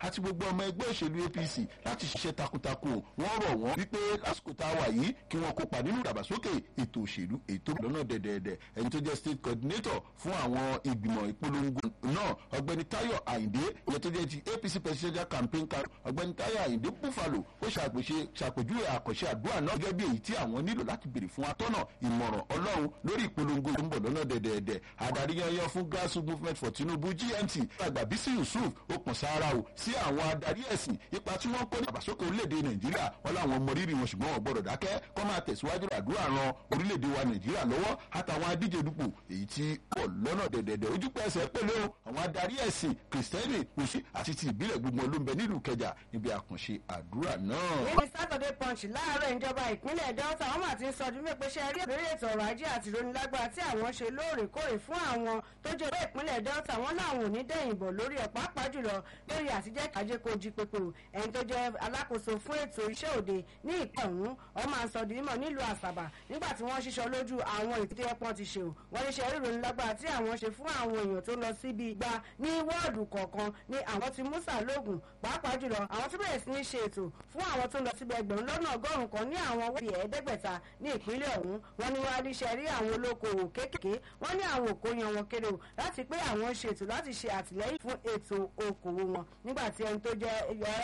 àti gbogbo ọmọ ẹgbẹ́ òṣèlú apc láti ṣiṣẹ́ takuntakun wọ́n rọ̀ wọ́n wípé lásìkò tá a wà yìí kí wọ́n kópa nínú ìdàgbàsókè ètò òṣèlú ètò lọ́nà dẹ̀dẹ̀dẹ̀ ẹni tó jẹ́ state coordinator fún àwọn ìgbìmọ̀ ìpolongo náà ọ̀gbẹ́ni tayo ayinde ìyẹn tó jẹ́ ti apc presidential campaign kan ọ̀gbẹ́ni tayo ayinde buffalo ó ṣàpèṣe ṣàpèjúwe àkànṣe àdúrà náà gẹ́gẹ́ bí èyí tí àwọn nílò láti béèrè fún atọ́nà ìmọ̀ràn ọlọ́run lórí ìpolongo tó ń bọ̀ lọ́nà dẹ̀dẹ̀dẹ̀ adarí yanyan fún grassroots movement for tinubu gmt àgbà bísí yusuf ó pọ̀n sára o sí àwọn adarí ẹ̀sìn ipa tí wọ́n kó ní àbàsókè orílẹ̀-èdè nàìjíríà wọn làwọn mọ rírì wọn ṣùgbọ́n wọn gbọ́dọ̀ dákẹ́ kọ́ máa tẹ̀síwájú àdúrà ran orílẹ̀-èdè wa nàìjíríà lọ́wọ́ àtàwọn adíje dupò èyí tí pọ̀ lọ́nà dẹ̀dẹ̀dẹ̀ ojúpẹ́ ẹsẹ̀ pẹ̀lú àwọn adarí ẹ̀sìn kìrìsìtẹ́nì òsì àti ti ìbílẹ̀ gbogbo ló ń bẹ nílùú kẹjà níbi àkànṣe àdúrà náà. nínú saturday punch láàárọ̀ ìjọba ìpínlẹ̀ delta wọ́n máa ti ń sọ ọdún mẹ́pẹ́ ṣe rí lórí ètò ọrọ̀ ajé àti ìrónilágbára tí àwọn ṣe lóòrèkóòrè fún àwọn tó jẹ́ ìwé ìpínlẹ̀ delta wọ́n láwọn ò ní dẹ̀yìn bọ̀ lórí ẹ̀ pàápàá jùlọ lórí àtijẹ́ kájé kó jí pépé o ẹni tó jẹ́ alákòóso fún ètò iṣẹ́ òde ní ìpín ọ̀hún wọ́n máa ń sọ di mímọ̀ nílùú àṣàbà nígbà tí wọ́n ṣiṣọ́ lójú àwọn ètò tí ẹ̀pọ̀n ti ṣe o wọ́n ní ṣe rí ìrónilágbára tí àwọn ṣe fún àwọn èèyàn tó lọ síbi igba ní wọ́ọ̀dù kọ̀ọ̀kan ní àwọn ti musa lóògùn pàápàá jùlọ àwọn tó bẹ̀rẹ̀ sí ní ṣe ètò fún àwọn tó lọ síbi ẹgbẹ̀rún lọ́nà ọgọ́rùn-ún kan ní àwọn wọ́ọ̀dù ẹ̀ẹ́dẹ́gbẹ̀ta ní ìpínlẹ̀ ọ̀hún wọ́n ní wọ́n á níṣẹ́ rí àwọn olókoòwò kéékèèké wọ́n ní àwọn òkò yan wọn kéré o láti pé àwọn ṣe ètò láti ṣe àtìlẹ́yìn fún ètò okòwò wọn nígbà tí ẹni tó jẹ́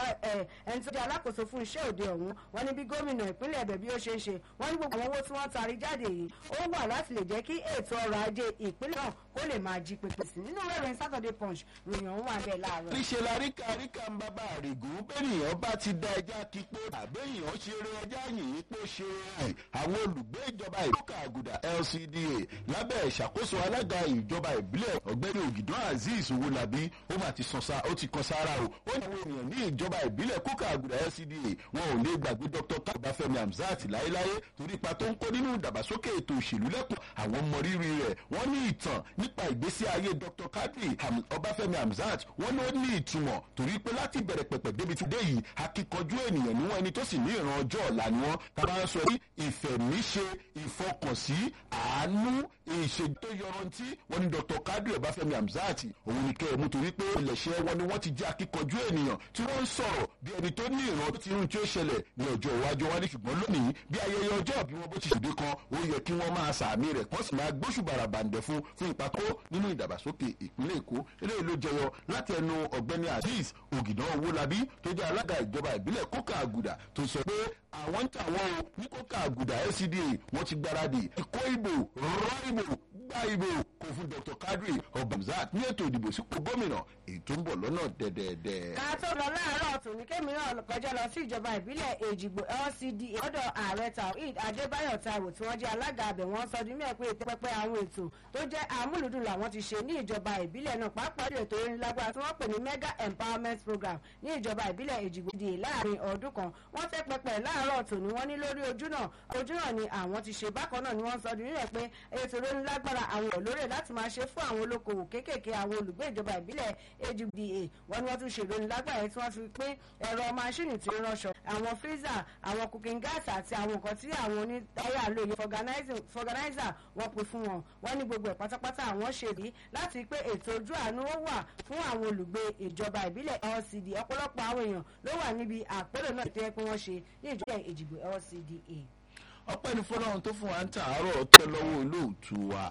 ẹni tó jẹ́ alákòóso fún iṣẹ́ òde ọ̀hún wọ́n ní bí gómìnà ìpínlẹ̀ ẹ̀bẹ̀ bí ó ṣe ń ṣe wọ́n ní gbogbo àwọn owó tí wọ́n tarí jáde yìí ó wà láti lè jẹ́ kí ètò ọrọ̀ ajé ìpínlẹ̀ náà kó lè máa jí pépé sí nínú rẹ̀rìn saturday punch ròyìn ọ̀hún wà bẹ́ẹ̀ láàárọ̀. níṣẹ́ la ríkà ríkà ń bábà àrègùn bẹ́ẹ̀nìyàn bá ti da ẹja kí pé àbẹ́yàn ṣe eré ẹja yìí pé ṣe rẹ̀ àwọn olùgbé ìjọba ìlúkà àgùdà lcda lábẹ́ ìṣàkóso alága ìjọba ìbílẹ̀ ọ̀gbẹ́ni ògìdán azeez owólabí ó mà ti sàn ó ti kan sára o ó ní àwọn èèyàn ní ìjọba ìbílẹ̀ kókà àgùdà lcda wọn ò lè gbàgbé dr kábàfẹ́mi hamzat láéláé torí ipa tó ń kó nínú ìdàgbàsókè ètò òṣèlú lẹ́kùn àwọn mọrírì rẹ̀ wọ́n ní ìtàn nípa ìgbésí ayé dr kadri ọbáfẹ́mi hamzat wọ́n ló ní ìtumọ̀ torí pé láti bẹ̀rẹ̀ pẹ̀pẹ̀ débi tí dé yìí akíkanjú ènìyàn níwọ̀n ẹni tó sì ní ìran ọjọ́ ọ̀la ni wọ́n tá a bá ń sọ ní ìfẹ̀míṣe ìfọkànsí àánú ìṣèjì tó yọrantí wọ́n ní dr kadri ọbáfẹ́mi hamzat òun ni kẹ́ ẹ̀ mú torí pé ilẹ̀ṣẹ̀ wọn ni wọ́n ti jẹ́ akíkanjú ènìyàn tí wọ́n ń sọ̀rọ̀ bí ẹni tó ní ìran tí irun tí ó ṣẹlẹ̀ ní ọjọ́ iwájú wa ní ṣùgbọ́n lónìí bí ayẹyẹ ọjọ́ bí wọ́n bó ti ṣèdè kan ó yẹ kí wọ́n máa sàmì rẹ̀ kán sì máa gbóṣùbàrà bàǹdẹ̀ fún fún ìpàkó nínú ìdàgbàsókè ìpínlẹ̀ èkó eléyìí ló jẹyọ láti ẹnu ọ̀gbẹ́ni azeez ògìdán owólabí tó jẹ́ alága ìjọba ìbílẹ̀ kókà àgùdà tó sọ pé àwọn ń tà wọ́n o ní kókà àgùdà lcda wọ́n ti gbáradì ìkó ìbò rọ ìbò gbá ìbò kò fún dr kadri ọbàmzat ní ètò ìdìbò sípò gómìnà èyí tó ń bọ̀ lọ́nà dẹ̀dẹ̀dẹ̀. ká tó lọ láàárọ̀ tòní kémi náà kọjá lọ sí ìjọba ìbílẹ̀ èjìgbò lcda ọ̀dọ̀ ààrẹ taoid adébáyọ̀ taiwo tí wọ́n jẹ́ alága abẹ̀ wọ́n sọ di mẹ́ẹ̀ pé ètò pẹpẹ àwọn ètò tó jẹ́ àmúlùdùn làwọn ti ṣe ní ìjọba ìbílẹ̀ náà pàápàá jù ètò orin lágbára tí wọ́n pè ní mega empowerment program ní ìjọba ìbílẹ̀ èjìgbò di láàrin ọdún kan wọ́n tẹ́ pẹpẹ láàárọ̀ tòní wọ́n ní lórí ojú náà ojú náà ni àwọn ti ṣe bákan náà ni wọ́n sọ di mẹ́ẹ̀ pé ètò orin lágbára àwọn olórí láti máa ṣe fún àwọn olókoòwò kéékèèké àwọn olùgbé ìjọba ìbílẹ̀ èjìgbò wọ́n ní wọ́n tún ṣe ìròyìn lágbára tí wọ́n fi pín ẹ̀rọ máṣíìnì tí ń ránṣọ àwọn freezer àwọn cooking gas àti àwọn nǹkan tí àwọn onítáyà lò yẹ fọganáísà wọ́n pín fún wọn wọ́n ní gbogbo ẹ̀ pátápátá àwọn ṣe rí láti pé ètò ojú àánú ó wà fún àwọn olùgbé ìjọba ìbílẹ̀ lcd ọ̀pọ̀lọpọ̀ àwọn èèyàn ló wà níbi àpérò náà tó yẹ pé wọ́n ṣe ní ìjọba ìjìgbò lcda ọpẹ́ ní fọlọ́run tó fún wa ń tàárọ̀ tẹ́ lọ́wọ́ olóòtú wa.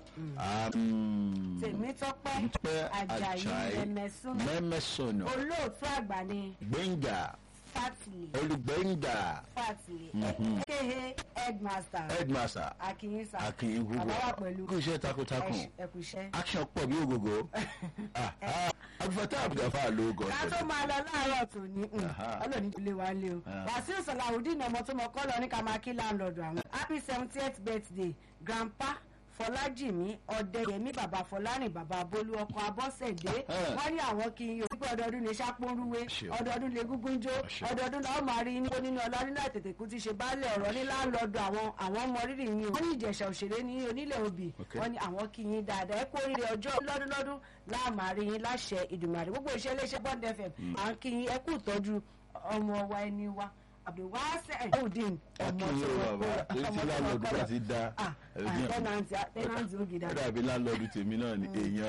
tèmítọ́pẹ́ ajayi mẹ́mẹ́sùn mẹ́mẹ́sọ̀nà olóòtú àgbà ni gbẹ̀ngà fatile olùgbẹ̀ngà fatile kéhe headmaster headmaster akínyínsá akin gbogbo àbáwá pẹ̀lú kú iṣẹ́ takuntakun ẹkùṣẹ́. action pọ̀ bí ògògó abdulfatah abdulfa ló gọ ká tó máa lọ láàárọ̀ tó ní Aha. ọlọ́ọ̀ni tó lé wa lé o wàsíù sọ̀làwùdíìnì ọmọ tó mọ kọ́ lọ ní ká máa kí láńlọ́ọ̀dù àwọn happy seventieth birthday grandpa fọlájìmí ọdẹyẹmí bàbá fọlárìn bàbá bolú ọkọ abọ́sẹ̀dé Eh. wọ́n ní àwọn kí n yóò pé ọdọọdún lè ṣàpọ̀rúwé Àṣẹ. ọdọọdún lè gúngún jó Àṣẹ. ọdọọdún làwọn máa rí níbo nínú ọlá nínú àtètè kú ti ṣe baálẹ̀ ọ̀rọ̀ ní láńlọ́ọ̀dù àwọn àwọn ọmọ rírì yín o wọ́n ní ìjẹ̀ṣà òṣèré ní onílẹ̀ òbí Okay. wọ́n ní àwọn kí yín dáadáa ẹ kú oríire ọjọ́ lọ́dúnlọ́dún láàmárí yín láṣẹ ìdùmàrè gbogbo iṣẹ́ iléeṣẹ́ bond fm à ń kí yín ẹ kú ìtọ́jú ọmọ wa ẹni wa abdulwasa ẹ̀húndín ọmọ akin tó yóò wọ́n bàbá kọ́ létí láńlọ́ọ̀dù bá ti dá ah ẹ̀rọ tẹ́nàntì ó gidà ó dàbí láńlọ́ọ̀dù tèmi náà ni èèyàn